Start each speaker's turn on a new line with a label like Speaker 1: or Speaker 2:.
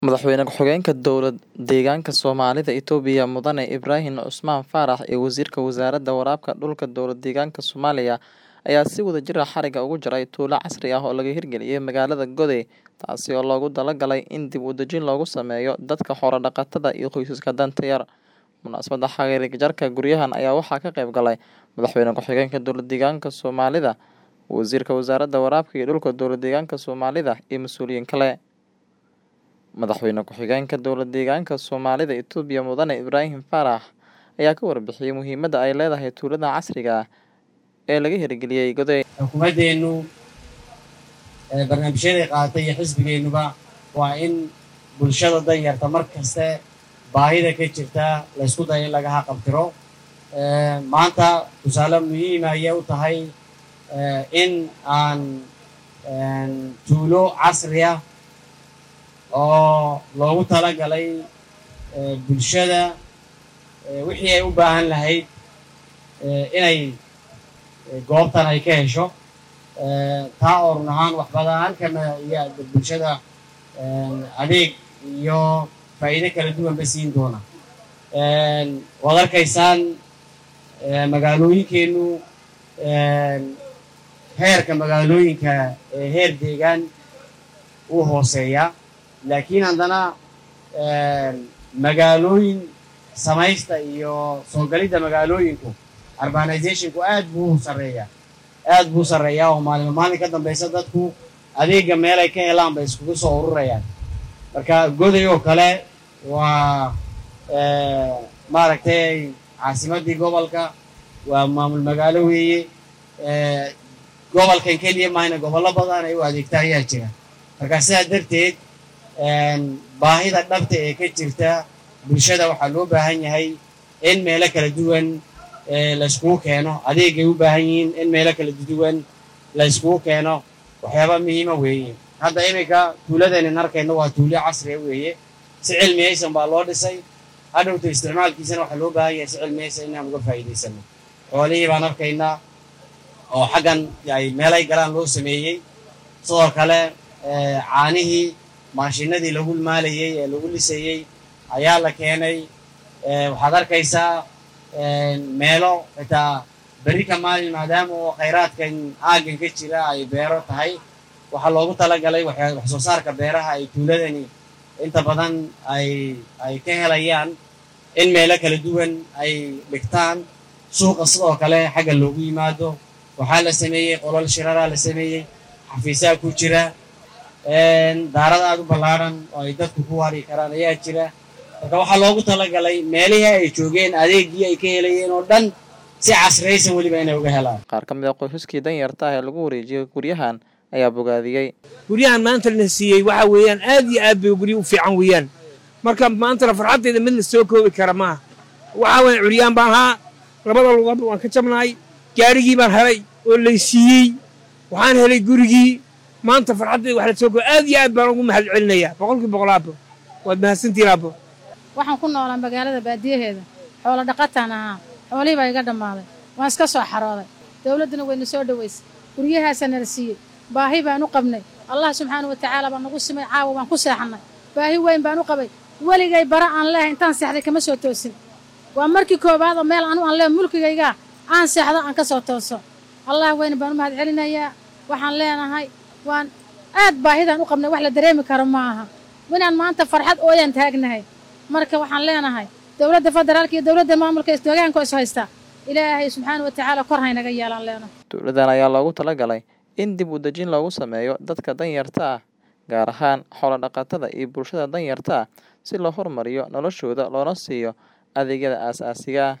Speaker 1: Madaxweyne ku-xigeenka Dowlad-deegaanka Soomaalida Itoobiya Mudane Ibrahim Cusmaan Faarax iyo Wasiirka Wasaaradda Waraabka Dhulka Dowlad-deegaanka Soomaaliya ayaa si wadajir ah xarigga uga jaray tuulo casri ah oo laga hirgeliyay magaalada Godey, taasi oo loogu talagalay in dib u dejin loogu sameeyo dadka xoolo-dhaqatada iyo qoysaska danta yar. Munaasabadda xarigga jarka guryahan ayaa waxaa ka qayb galay Madaxweyne ku-xigeenka Dowlad-deegaanka Soomaalida, Wasiirka Wasaaradda Waraabka iyo Dhulka Dowlad-deegaanka Soomaalida, iyo mas'uuliyiin kale. Madaxweyne ku-xigeenka Dowlad-deegaanka Soomaalida Itoobiya Mudane Ibrahim Faarax ayaa ka warbixiyay muhiimadda ay leedahay tuuladan casriga ah ee laga hirgeliyay Godey.
Speaker 2: xukuumaddeenu barnaamijyaday qaadatay iyo xisbigeennuba waa in bulshada danyarta mar kaste baahida ka jirta la ysku dayo in laga haqabtiro maanta tusaale muhiima ayay u tahay in aan tuulo casri ah oo loogu talagalay bulshada wixii ay u baahan lahayd inay goobtan ay ka hesho taa oo run ahaan wax badan kama iyo bulshada adeeg iyo faa'iido kala duwanba siin doona waad arkaysaan magaalooyinkeennu heerka magaalooyinka heer deegaan uu hooseeyaa laakiin haddana magaalooyin samaysta iyo soo galidda magaalooyinku urbanizationku aad buu sarreeyaa aad buu sarreeyaa oo maalima maalin ka dambaysa dadku adeegga meel ay ka helaan bay iskugu soo ururayaan marka goday oo kale waa maaragtay caasimaddii gobolka waa maamul magaalo weeye gobolkan keliya mahayna gobollo badan ay u adeegta ayaa jira marka sidaa darteed baahida dhabta ee ka jirta bulshada waxaa loo baahan yahay in meelo kala duwan layskugu keeno adeegay u baahan yihiin in meelo kala duwan layskugu keeno waxyaaba muhiima weeye hadda iminka tuuladeenin arkayno waa tuulo casriya weeye si cilmiyaysan baa loo dhisay hadhowta isticmaalkiisana waxaa loo baahan yahay si cilmiyaysan inaan uga faa'iidaysano xoolihii baan arkaynaa oo xaggan ay meelay galaan loo sameeyey sidoo kale caanihii maashinadii lagu maalayey ee lagu lisayey ayaa la keenay waxaad arkaysaa meelo xitaa berri ka maalin maadaama oo khayraadkan aaggan ka jira ay beero tahay waxaa loogu talagalay wax soo saarka beeraha ay tuuladani inta badan ay ay ka helayaan in meelo kala duwan ay dhigtaan suuqa sidoo kale xagga loogu yimaado waxaa la sameeyey qolol shiraraa la sameeyey xafiisaa ku jira daarada aad u ballaadhan oo ay dadku ku wari karaan ayaa jira marka waxaa loogu talagalay meelihii ay joogeen adeeggii ay ka helayeen oo dhan si casraysan weliba inay uga helaan
Speaker 1: Qaar ka mid ah qoysaskii danyarta ah ee lagu wareejiyay guryahan ayaa bogaadiyey.
Speaker 3: guryahan maanta la siiyey waxa weeyaan aad iyo aad bay guryo u fiican weeyaan marka maantana farxaddeeda mid la soo koobi kara maaha waxaa weeye curyaan baan ahaa labada lugoodba waan ka jabnahay gaarigii baan helay oo lay siiyey waxaan helay gurigii maanta farxaddeeda wax la soo koobi aad iyo aad baan ugu mahad celinayaa boqolkii boqol aabo waad mahadsantihiin aabo
Speaker 4: waxaan ku noolaa magaalada baadiyaheeda xoolo dhaqataan ahaa xoolihii baa iga dhammaaday waan iska soo xarooday dowladduna wayna soo dhowaysay guryahaasaa nala siiyey baahi baan u qabnay allah subxaana wa tacaala baa nagu simay caawa waan ku seexannay baahi weyn baan u qabay weligay bara aan leehay intaan seexday kama soo toosin waa markii koowaad oo meel anu aan leehay mulkigaygaa aan seexdo aan ka soo tooso allah weyn baan u mahad celinayaa waxaan leenahay waan aad baahidaan u qabnay wax la dareemi karo ma aha inaan maanta farxad ooyaan taagnahay marka waxaan leenahay dowladda federaalka iyo dowladda maamulka isdoogaanka is haysta ilaahay subxaana wa tacaala kor haynaga yeelaan leenahay
Speaker 1: Tuuladan ayaa loogu talagalay in dib u dejin loogu sameeyo dadka danyarta ah, gaar ahaan xoolo-dhaqatada iyo bulshada danyarta ah, si loo horumariyo noloshooda loona siiyo adeegyada aasaasiga ah.